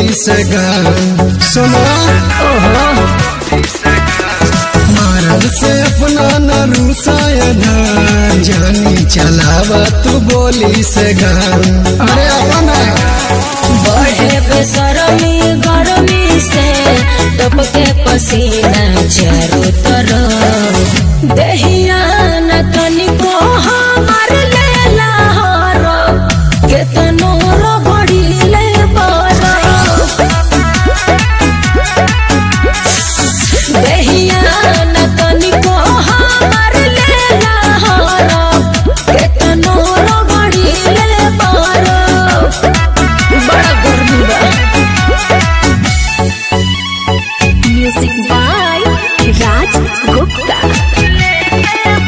बोली से गान सुनो मर्द से अपना न रूसायन जानी चलावा तू बोली से गान अरे अपना बढ़े बेसरमी गरमी से टपके पसीना चारों तरफ दहिया न तनिको हमार लेला हर केतनो रगड़ी ले बरफ दहिया न तनिको हमार लेला हर केतनो रगड़ी ले बरफ बड़ा गर्मी बा म्यूजिक बाय राज गुप्ता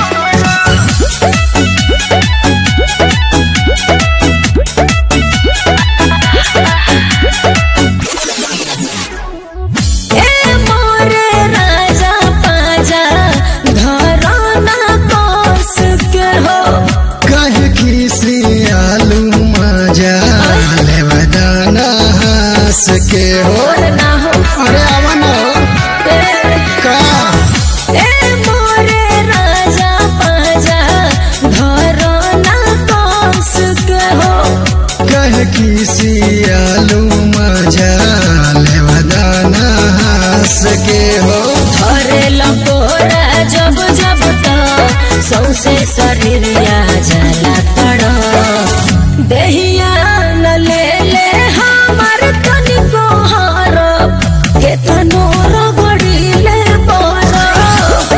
ए मोरे राजा पाजा घराना कोस के हो कहे खीसी आलू मजा लेवदाना हंस के हो और ना हो अरे अवन ए का ए मोरे राजा पाजा घराना कोस के हो कहे खीसी आलू मजा लेवदाना हंस के हो अरे लपोरा जब जब तो सौसे शरीर या जला पड़ो दहिया न ले ले हमार तनिको हरब केतनो रगड़ी ले बरफ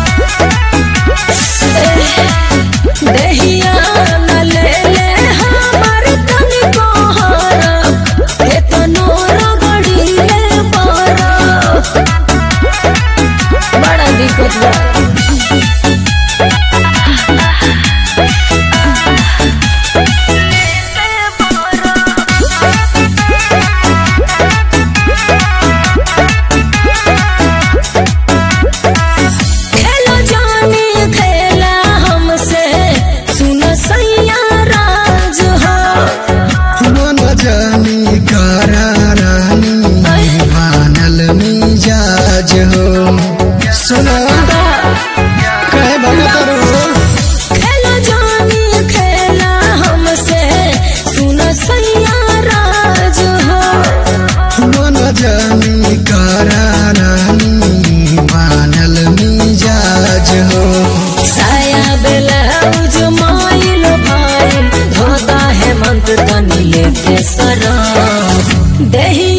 दहिया न ले ले हमार तनिको हरब केतनो रगड़ी ले बरफ बड़ा दिक्कत बा खेलो जानी खेला हमसे सुन सैया राज हो मन जानी कारा रानी मानल मिजाज हो सुना कहे भगत रो खेलो जानी खेला हमसे सुन सैया राज हो मन जानी कारा रानी मानल मिजाज हो साया ब्लाउज माइल भाइल धोता हेमंत तनी लेके सरा दही